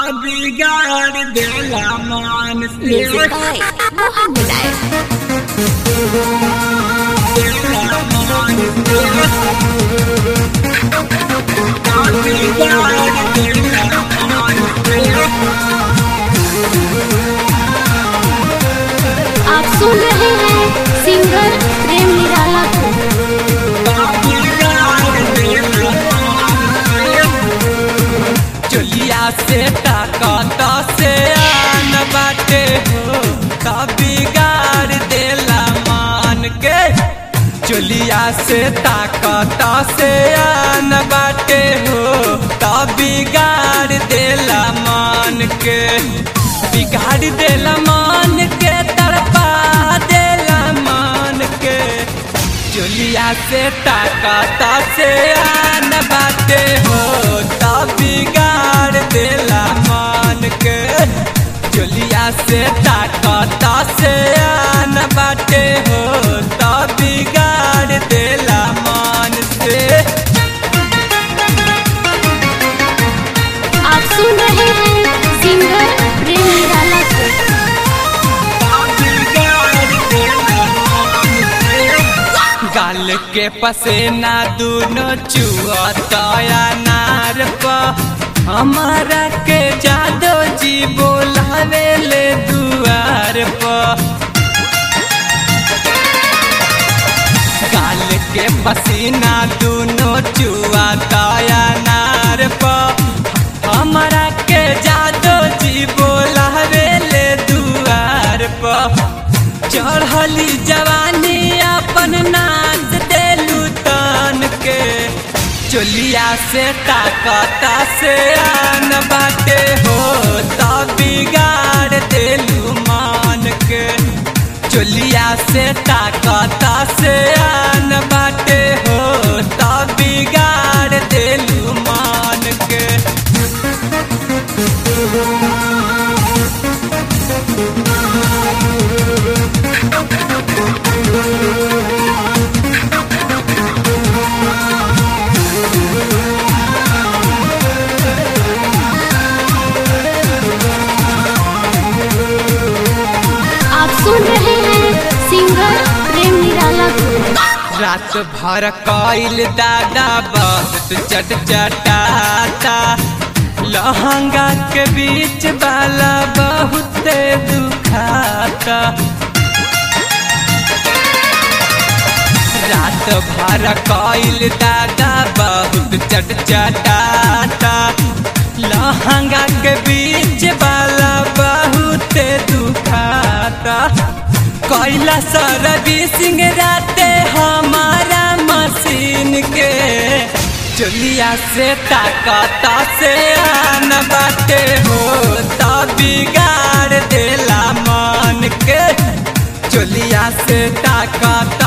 बिगाड़ देला मान Music by Mohammed Aif. आप सुन रहे हैं सिंगर प्रेम निराला को चलिया से ताकत से आन बाटे हो तब बिगाड़ देला मान के चलिया से ताकत से आन बाटे हो तब बिगाड़ देला मान के बिगाड़ देला मान के तड़पा देला मान के चलिया से ताकत से आन बाटे हो तब बिगाड़ देला मान के चलिया से ताकत से आन बाटे हो तब बिगाड़ देला मान से आप सुन रहे हैं सिंगर प्रेम निराला को गाल के पसेना दूनो चुअतया नार प हमारा के जादो जी बोलावे ले दुआर प गाल के पसीना दूनो चुअतया नार प हमारा के जादो जी बोलावे ले दुआर प चढ़ली जवानी अपन नाच देलू तन के चोलिया से ताकत से आन बाटे हो तब बिगाड़ देलू मान के चोलिया से ताकत से आन बाटे हो तब बिगाड़ देलू मान के आप सुन रहे हैं सिंगर प्रेम निराला को रात भर कइल दादा बहुत चट चटाता लहंगा के बीच वाला बहुत दुखाता रात भर कइल दादा बहुत चट चटाता लहंगा के बीच वाला बहुत दुखाता कैला सर्विसिंग राते हमारा मशीन के चलिया से ताकत से आन बाटे हो तब बिगाड़ देला मान के चलिया से ताकत